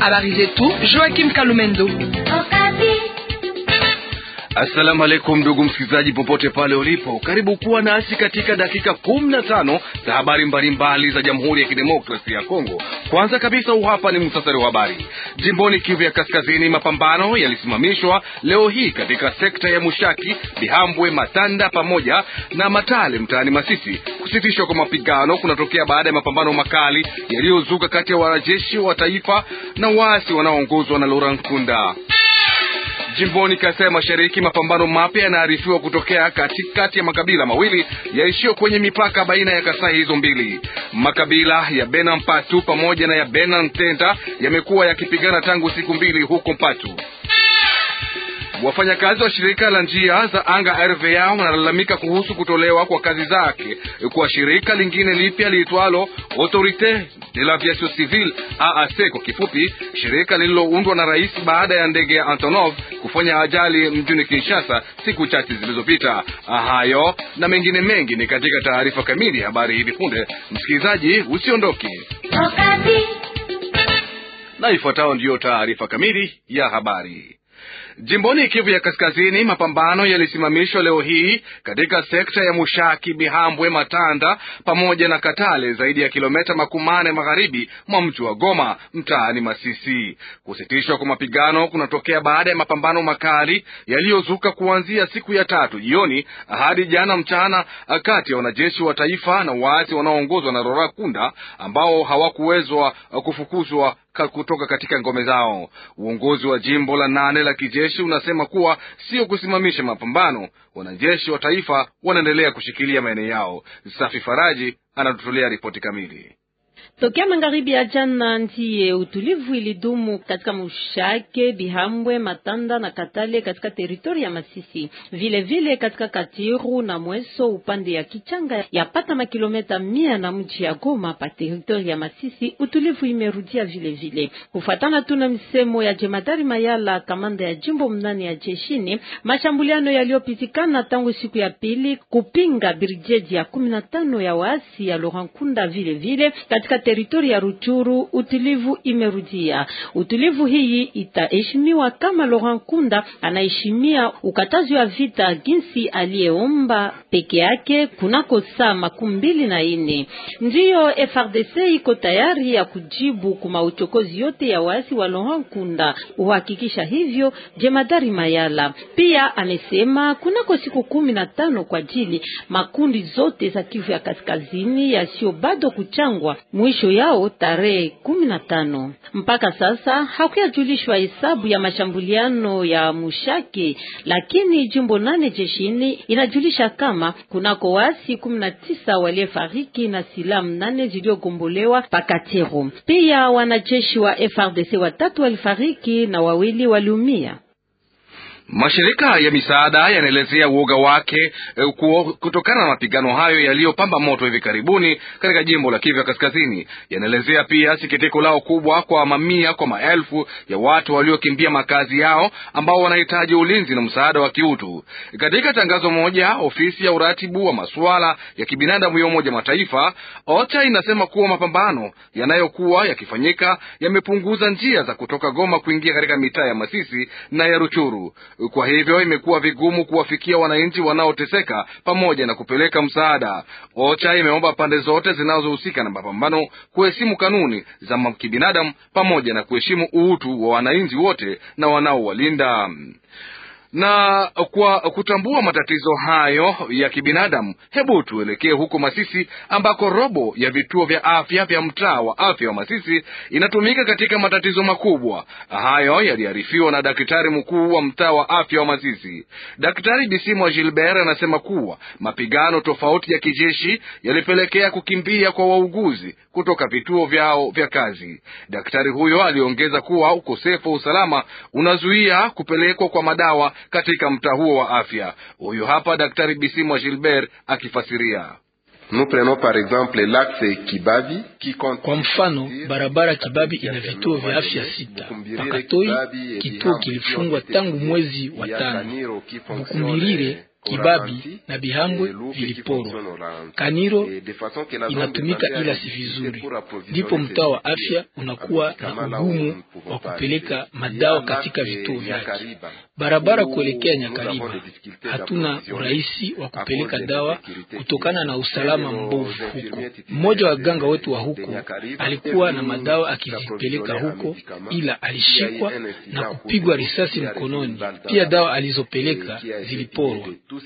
Habari zetu Joachim Kalumendo. Assalamu alaikum ndugu msikilizaji, popote pale ulipo, karibu kuwa nasi katika dakika kumi na tano za habari mbalimbali za Jamhuri ya Kidemokrasia ya Kongo. Kwanza kabisa, huu hapa ni muhtasari wa habari. Jimboni Kivu ya Kaskazini, mapambano yalisimamishwa leo hii katika sekta ya Mushaki, Bihambwe, Matanda pamoja na Matale mtaani Masisi. Kusitishwa kwa mapigano kunatokea baada ya mapambano makali yaliyozuka kati ya wanajeshi wa taifa na waasi wanaoongozwa na Laurent Nkunda. Jimboni Kasai Mashariki, mapambano mapya yanaarifiwa kutokea katikati ya makabila mawili yaishio kwenye mipaka baina ya Kasai hizo mbili. Makabila ya Bena Mpatu pamoja na ya Bena Ntenda yamekuwa yakipigana tangu siku mbili huko Mpatu. Wafanyakazi wa shirika la njia za anga RVA wanalalamika kuhusu kutolewa kwa kazi zake kwa shirika lingine lipya liitwalo Autorite de l'Aviation Civile AAC kwa kifupi, shirika lililoundwa na rais baada ya ndege ya Antonov kufanya ajali mjini Kinshasa siku chache zilizopita. Hayo na mengine mengi ni katika taarifa kamili ya habari hivi punde. Msikilizaji, usiondoke, na ifuatayo ndiyo taarifa kamili ya habari. Jimboni Kivu ya Kaskazini, mapambano yalisimamishwa leo hii katika sekta ya Mushaki, Bihambwe, Matanda pamoja na Katale, zaidi ya kilomita makumi mane magharibi mwa mji wa Goma, mtaani Masisi. Kusitishwa kwa mapigano kunatokea baada ya mapambano makali yaliyozuka kuanzia siku ya tatu jioni hadi jana mchana kati ya wanajeshi wa taifa na waasi wanaoongozwa na Rora Kunda ambao hawakuwezwa kufukuzwa kutoka katika ngome zao. Uongozi wa jimbo la nane la kijeshi unasema kuwa sio kusimamisha mapambano, wanajeshi wa taifa wanaendelea kushikilia maeneo yao. Safi Faraji anatutolea ripoti kamili. Tokea magharibi ya jana ndiye utulivu ilidumu katika Mushake, Bihambwe, Matanda na Katale katika teritori ya Masisi, vile vile katika Katiru na Mweso upande ya Kichanga yapata makilometa mia na mji ya Goma pa teritori ya Masisi. Utulivu imerudia vile vile kufuatana tu na msemo ya jemadari Mayala, kamanda ya jimbo mnane ya jeshini. Mashambuliano yaliyopitikana tangu siku ya pili kupinga brigedi ya kumi na tano ya waasi ya Laurent Nkunda vile vile katika teritori ya Ruchuru utulivu imerudia. Utulivu hii itaheshimiwa kama Laurent Nkunda anaheshimia ukatazi wa vita jinsi aliyeomba peke yake kunako saa makumi mbili na ine. Ndiyo FRDC iko tayari ya kujibu kuma uchokozi yote ya waasi wa Laurent Nkunda, uhakikisha hivyo jemadari Mayala. Pia amesema kunako siku kumi na tano kwa ajili makundi zote za Kivu ya kaskazini yasio bado kuchangwa mwisho yao tarehe kumi na tano. Mpaka sasa hakuyajulishwa hesabu ya mashambuliano ya Mushake, lakini jimbo nane jeshini inajulisha kama kunako wasi kumi na tisa waliofariki na silaha nane zilizogombolewa Pakatero. Pia wanajeshi wa FRDC watatu walifariki na wawili waliumia. Mashirika ya misaada yanaelezea uoga wake kutokana na mapigano hayo yaliyopamba moto hivi karibuni katika jimbo la Kivu ya Kaskazini. Yanaelezea pia sikitiko lao kubwa kwa mamia kwa maelfu ya watu waliokimbia makazi yao ambao wanahitaji ulinzi na msaada wa kiutu. Katika tangazo moja, ofisi ya uratibu wa masuala ya kibinadamu ya Umoja Mataifa OCHA inasema kuwa mapambano yanayokuwa yakifanyika yamepunguza njia za kutoka Goma kuingia katika mitaa ya Masisi na ya Ruchuru. Kwa hivyo imekuwa vigumu kuwafikia wananchi wanaoteseka pamoja na kupeleka msaada. OCHA imeomba pande zote zinazohusika na mapambano kuheshimu kanuni za kibinadamu pamoja na kuheshimu utu wa wananchi wote na wanaowalinda na kwa kutambua matatizo hayo ya kibinadamu, hebu tuelekee huko Masisi ambako robo ya vituo vya afya vya mtaa wa afya wa Masisi inatumika katika matatizo makubwa. Hayo yaliarifiwa na daktari mkuu wa mtaa wa afya wa Masisi. Daktari Bisimwa Gilbert anasema kuwa mapigano tofauti ya kijeshi yalipelekea kukimbia kwa wauguzi kutoka vituo vyao vya kazi. Daktari huyo aliongeza kuwa ukosefu wa usalama unazuia kupelekwa kwa madawa katika mtaa huo wa afya. Huyu hapa Daktari Bisimwa Gilbert akifasiria. Kwa mfano, barabara Kibabi ina vituo vya afya sita. Pakatoi kituo kilifungwa tangu mwezi wa tano. Bukumbirire Kibabi na Bihambwe viliporwa. Kaniro inatumika ila si vizuri, ndipo mtaa wa afya unakuwa na ugumu wa kupeleka madawa katika vituo vyake. Barabara kuelekea Nyakariba hatuna urahisi wa kupeleka dawa kutokana na usalama mbovu huko. Mmoja wa ganga wetu wa huko alikuwa na madawa akizipeleka huko, ila alishikwa na kupigwa risasi mkononi. Pia dawa alizopeleka ziliporwa.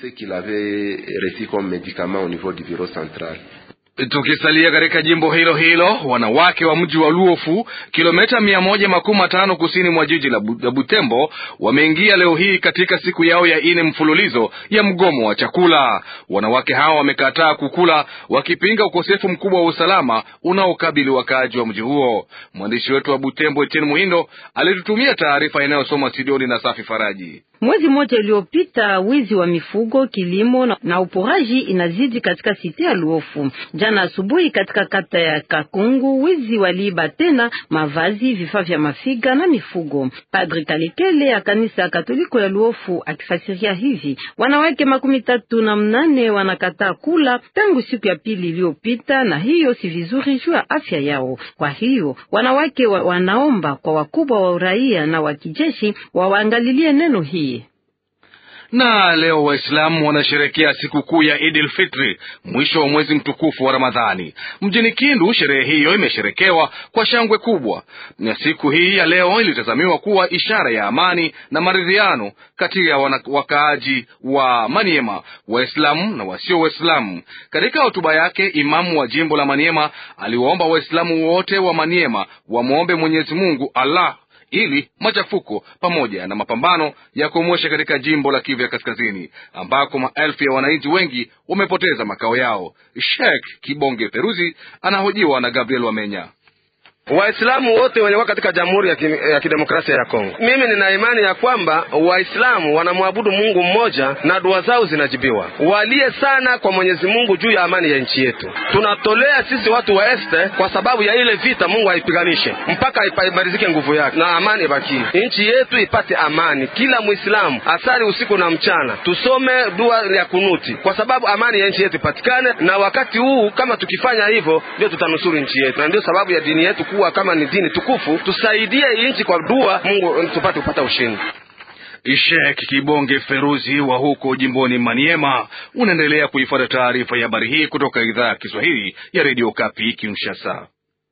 Tukisalia katika jimbo hilo hilo, wanawake wa mji wa Luofu, kilomita mia moja makumi matano kusini mwa jiji la Butembo, wameingia leo hii katika siku yao ya ine mfululizo ya mgomo wa chakula. Wanawake hao wamekataa kukula, wakipinga ukosefu mkubwa wa usalama unaokabili wakaaji wa mji huo. Mwandishi wetu wa Butembo, Etienne Muhindo, alitutumia taarifa inayosoma Sidoni na Safi Faraji. Mwezi mmoja uliopita, wizi wa mifugo, kilimo na, na uporaji inazidi katika site ya Luofu. Jana asubuhi katika kata ya Kakungu, wizi waliiba tena mavazi, vifaa vya mafiga na mifugo. Padri Kalekele ya kanisa ya Katoliko ya Luofu akifasiria hivi, wanawake makumi tatu na mnane wanakataa kula tangu siku ya pili iliyopita, na hiyo si vizuri juu ya afya yao. Kwa hiyo wanawake wa, wanaomba kwa wakubwa wa uraia na wa kijeshi wawaangalilie neno hii na leo Waislamu wanasherekea sikukuu ya Idil Fitri, mwisho wa mwezi mtukufu wa Ramadhani. Mjini Kindu, sherehe hiyo imesherekewa kwa shangwe kubwa, na siku hii ya leo ilitazamiwa kuwa ishara ya amani na maridhiano kati ya wakaaji wa Maniema, Waislamu na wasio Waislamu. Katika hotuba yake, imamu wa jimbo la Maniema aliwaomba Waislamu wote wa Maniema wamwombe Mwenyezi Mungu Allah ili machafuko pamoja na mapambano ya komwesha katika jimbo la Kivu ya Kaskazini ambako maelfu ya wananchi wengi wamepoteza makao yao. Sheikh Kibonge Peruzi anahojiwa na Gabriel Wamenya. Waislamu wote wenye wako katika Jamhuri ya, ki, ya Kidemokrasia ya Kongo, mimi nina imani ya kwamba Waislamu wanamwabudu Mungu mmoja na dua zao zinajibiwa. Walie sana kwa Mwenyezi Mungu juu ya amani ya nchi yetu. Tunatolea sisi watu wa este kwa sababu ya ile vita, Mungu aipiganishe mpaka imarizike nguvu yake na amani ibakie, nchi yetu ipate amani. Kila Muislamu asali usiku na mchana, tusome dua ya kunuti kwa sababu amani ya nchi yetu ipatikane, na wakati huu kama tukifanya hivyo ndio tutanusuru nchi yetu, na ndio sababu ya dini yetu kuwa kama ni dini tukufu, tusaidie nchi kwa dua, Mungu tupate kupata ushindi. Sheikh Kibonge Feruzi wa huko jimboni Maniema. Unaendelea kuifuata taarifa ya habari hii kutoka idhaa ya Kiswahili ya redio Kapi Kinshasa.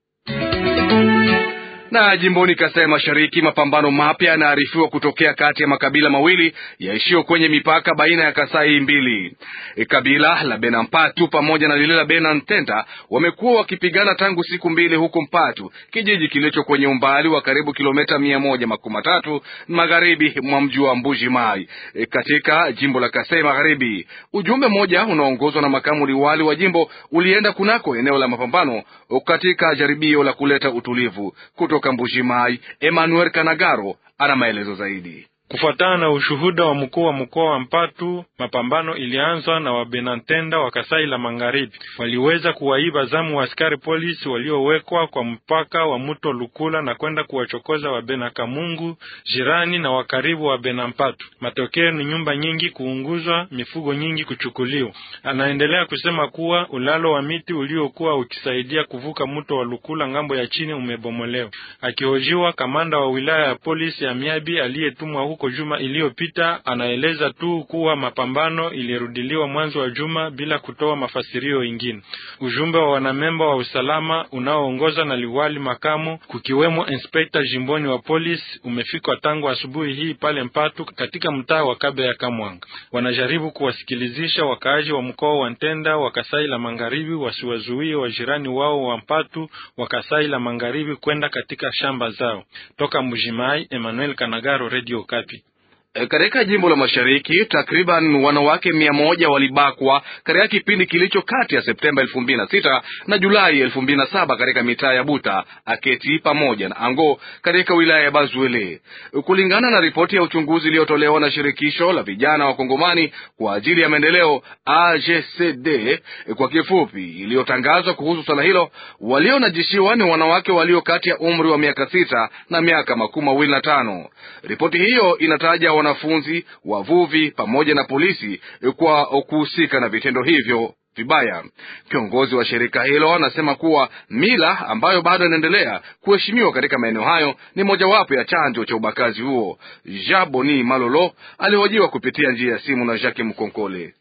Na jimboni Kasai Mashariki, mapambano mapya yanaarifiwa kutokea kati ya makabila mawili yaishio kwenye mipaka baina ya Kasai mbili. E, kabila la Benampatu pamoja na lile la Benantenta wamekuwa wakipigana tangu siku mbili huko Mpatu, kijiji kilicho kwenye umbali wa karibu kilomita mia moja makumi matatu magharibi mwa mji wa Mbuji Mai e, katika jimbo la Kasai Magharibi. Ujumbe mmoja unaongozwa na makamu liwali wa jimbo ulienda kunako eneo la mapambano katika jaribio la kuleta utulivu kutoka Mbuji-Mayi, Emmanuel Kanagaro ana maelezo zaidi. Kufuatana na ushuhuda wa mkuu wa mkoa wa Mpatu, mapambano ilianzwa na wabenantenda wa Kasai la Magharibi. Waliweza kuwaiba zamu wa askari polisi waliowekwa kwa mpaka wa mto Lukula na kwenda kuwachokoza wabena Kamungu, jirani na wakaribu wa Benampatu. Matokeo ni nyumba nyingi kuunguzwa, mifugo nyingi kuchukuliwa. Anaendelea kusema kuwa ulalo wa miti uliokuwa ukisaidia kuvuka mto wa Lukula ngambo ya chini umebomolewa. Akihojiwa, kamanda wa wilaya ya polisi ya Miabi aliyetumwa huko juma iliyopita anaeleza tu kuwa mapambano ilirudiliwa mwanzo wa juma bila kutoa mafasirio ingine. Ujumbe wa wanamemba wa usalama unaoongoza na liwali makamu kukiwemo inspekta jimboni wa polisi umefika tangu asubuhi hii pale Mpatu katika mtaa wa Kabe ya Kamwanga. Wanajaribu kuwasikilizisha wakaaji wa mkoa wa Ntenda wa Kasai la Magharibi wasiwazuie wajirani wao wa Mpatu wa Kasai la Magharibi kwenda katika shamba zao. Toka Mujimai, Emmanuel Kanagaro, Radio Kapi. Katika jimbo la mashariki takriban wanawake mia moja walibakwa katika kipindi kilicho kati ya Septemba elfu mbili na sita na Julai elfu mbili na saba katika mitaa ya Buta, Aketi pamoja na Ango katika wilaya ya Bazuele, kulingana na ripoti ya uchunguzi iliyotolewa na shirikisho la vijana wa Kongomani kwa ajili ya maendeleo AGCD kwa kifupi, iliyotangazwa kuhusu swala hilo. Walionajishiwa ni wanawake walio kati ya umri wa miaka sita na miaka makumi mawili na tano. Ripoti hiyo inataja wanafunzi, wavuvi pamoja na polisi kwa kuhusika na vitendo hivyo vibaya. Kiongozi wa shirika hilo anasema kuwa mila ambayo bado inaendelea kuheshimiwa katika maeneo hayo ni mojawapo ya chanzo cha ubakazi huo. Jean Boni Malolo alihojiwa kupitia njia ya simu na Jacques Mkonkole.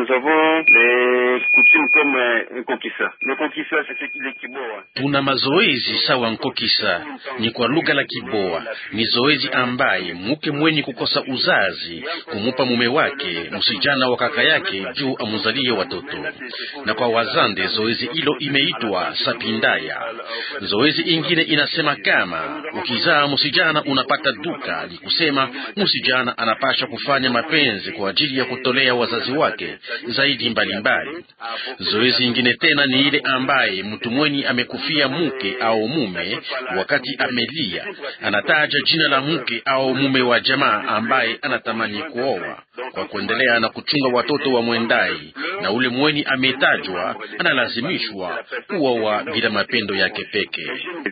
Tuna mazoezi sawa nkokisa, ni kwa lugha la Kiboa. Ni zoezi ambaye muke mwenye kukosa uzazi kumupa mume wake msijana wa kaka yake juu amuzalie watoto, na kwa wazande zoezi hilo imeitwa sapindaya. Zoezi ingine inasema kama ukizaa msijana unapata duka, ni kusema msijana anapasha kufanya mapenzi kwa ajili ya kutolea wazazi wake zaidi mbalimbali mbali. Zoezi ingine tena ni ile ambaye mtu mwenye amekufia mke au mume, wakati amelia anataja jina la mke au mume wa jamaa ambaye anatamani kuoa kwa kuendelea na kuchunga watoto wa mwendai, na ule mweni ametajwa analazimishwa kuoa bila mapendo yake peke.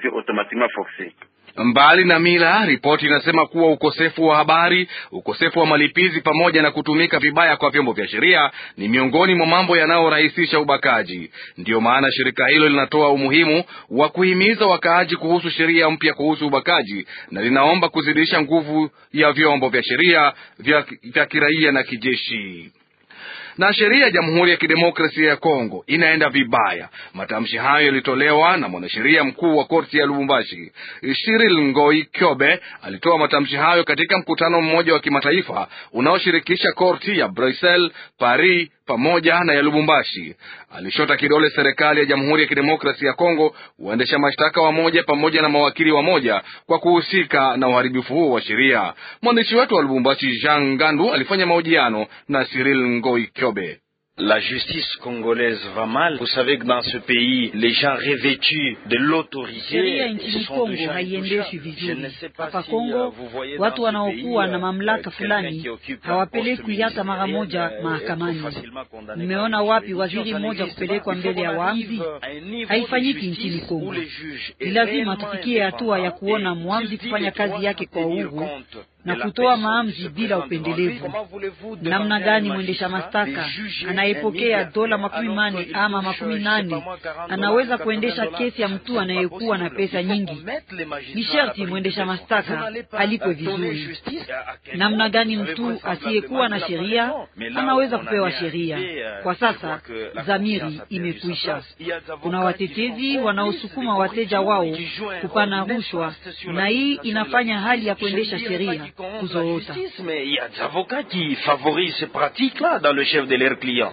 Mbali na mila, ripoti inasema kuwa ukosefu wa habari, ukosefu wa malipizi pamoja na kutumika vibaya kwa vyombo vya sheria ni miongoni mwa mambo yanayorahisisha ubakaji. Ndiyo maana shirika hilo linatoa umuhimu wa kuhimiza wakaaji kuhusu sheria mpya kuhusu ubakaji na linaomba kuzidisha nguvu ya vyombo vya sheria vya, vya kiraia na kijeshi na sheria ya Jamhuri ya Kidemokrasia ya Kongo inaenda vibaya. Matamshi hayo yalitolewa na mwanasheria mkuu wa korti ya Lubumbashi, Shiril Ngoi Kyobe. Alitoa matamshi hayo katika mkutano mmoja wa kimataifa unaoshirikisha korti ya Brussels, Paris pamoja na ya Lubumbashi. Alishota kidole serikali ya Jamhuri ya Kidemokrasia ya Kongo, waendesha mashtaka wamoja pamoja na mawakili wamoja kwa kuhusika na uharibifu huo wa sheria. Mwandishi wetu wa Lubumbashi, Jean Gandu, alifanya mahojiano na Cyril Ngoi Kyobe. La justice congolaise va mal. Vous savez que dans ce pays, les gens revêtus de l'autorité sheria nchini Kongo haiendeshwi vizuri. Hapa Kongo watu wanaokuwa na mamlaka fulani hawapelekwi hata mara moja mahakamani. Nimeona wapi waziri mmoja kupelekwa mbele ya waamzi? Haifanyiki nchini Kongo. Ni lazima tufikie hatua ya kuona mwamzi kufanya kazi yake kwa uhuru na kutoa maamuzi bila upendelevu. Namna gani mwendesha mashtaka anayepokea dola makumi mane ama makumi nane anaweza kuendesha kesi ya mtu anayekuwa na pesa nyingi? Ni sharti mwendesha mashtaka alipwe vizuri. Namna gani mtu asiyekuwa na sheria anaweza kupewa sheria? Kwa sasa dhamiri imekwisha. Kuna watetezi wanaosukuma wateja wao kupana rushwa, na hii inafanya hali ya kuendesha sheria kuzoota. Mais il y a des avocats qui favorisent ces pratiques-là dans le chef de leurs clients.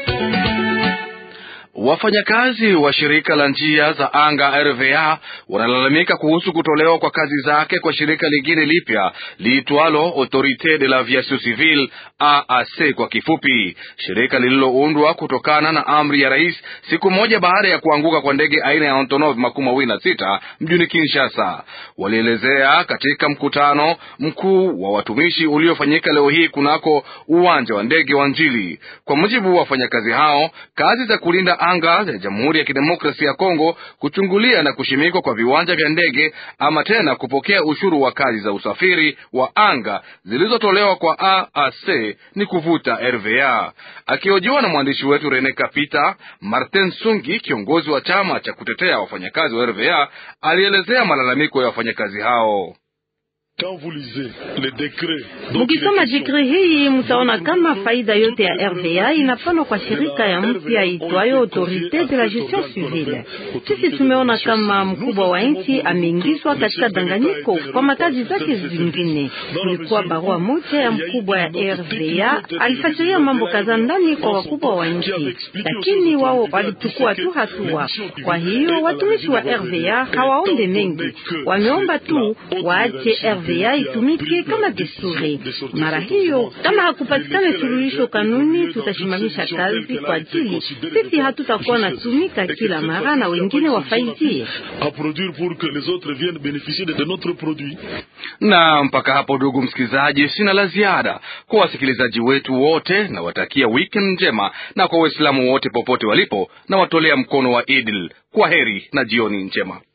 Wafanyakazi wa shirika la njia za anga RVA wanalalamika kuhusu kutolewa kwa kazi zake kwa shirika lingine lipya liitwalo Autorite de l'Aviation Civile AAC kwa kifupi, shirika lililoundwa kutokana na amri ya rais siku moja baada ya kuanguka kwa ndege aina ya Antonov makumi mawili na sita mjini Kinshasa. Walielezea katika mkutano mkuu wa watumishi uliofanyika leo hii kunako uwanja wa ndege wa Njili. Kwa mujibu wa wafanyakazi hao, kazi za kulinda anga ya Jamhuri ya Kidemokrasia ya Kongo, kuchungulia na kushimikwa kwa viwanja vya ndege ama tena kupokea ushuru wa kazi za usafiri wa anga zilizotolewa kwa AAC ni kuvuta RVA. Akihojiwa na mwandishi wetu Rene Kapita, Martin Sungi, kiongozi wa chama cha kutetea wafanyakazi wa RVA, alielezea malalamiko ya wafanyakazi hao. Mukisoma dekre hii mutaona kama faida yote ya RVA inapana kwa shirika ya mpya itwayo Autorite de la Gestion Civile. Sisi tumeona kama mkubwa wa nchi ameingizwa katika danganyiko kwa makazi zake zingine. Kulikuwa barua moja ya mkubwa ya RVA alifasiria mambo kadhaa ndani kwa wakubwa wa nchi, lakini wao walichukua tu hatua. Kwa hiyo watumishi wa RVA hawaombe mengi, wameomba tu waache RVA itumike kama desturi. Mara hiyo kama hakupatikana suluhisho kanuni, tutashimamisha kazi kwa ajili sisi hatutakuwa na tumika kila mara na wengine wafaidie. Na mpaka hapo, ndugu msikilizaji, sina la ziada kwa wasikilizaji wetu wote, na watakia weekend njema, na kwa Waislamu wote popote walipo, na watolea mkono wa Idil. Kwa heri na jioni njema.